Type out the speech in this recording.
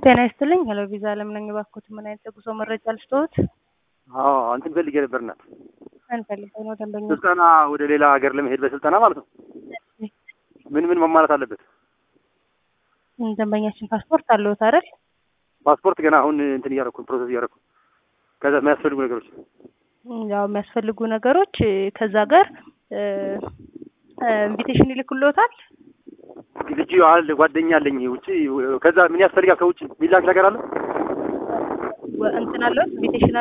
ጤና ይስጥልኝ። ሄሎ ቪዛ አለም ነኝ። እባክዎት ምን አይነት የጉዞ መረጃ ልስጥዎት? አዎ እንትን ፈልጌ ነበር እናት አንፈልገው ነው ደንበኛ ስልጠና ወደ ሌላ ሀገር ለመሄድ በስልጠና ማለት ነው። ምን ምን መሟላት አለበት? ደንበኛችን ፓስፖርት አለዎት አይደል? ፓስፖርት ገና አሁን እንትን እያደረኩ ፕሮሰስ እያደረኩ ከዛ የሚያስፈልጉ ነገሮች ያው የሚያስፈልጉ ነገሮች ከዛ ጋር ኢንቪቴሽን ይልክልዎታል። ልጅ አለ ጓደኛ አለኝ ውጭ ከዛ ምን ያስፈልጋል? ከውጭ ሚላክ ነገር አለ እንትን አለዎት ኢንቪቴሽን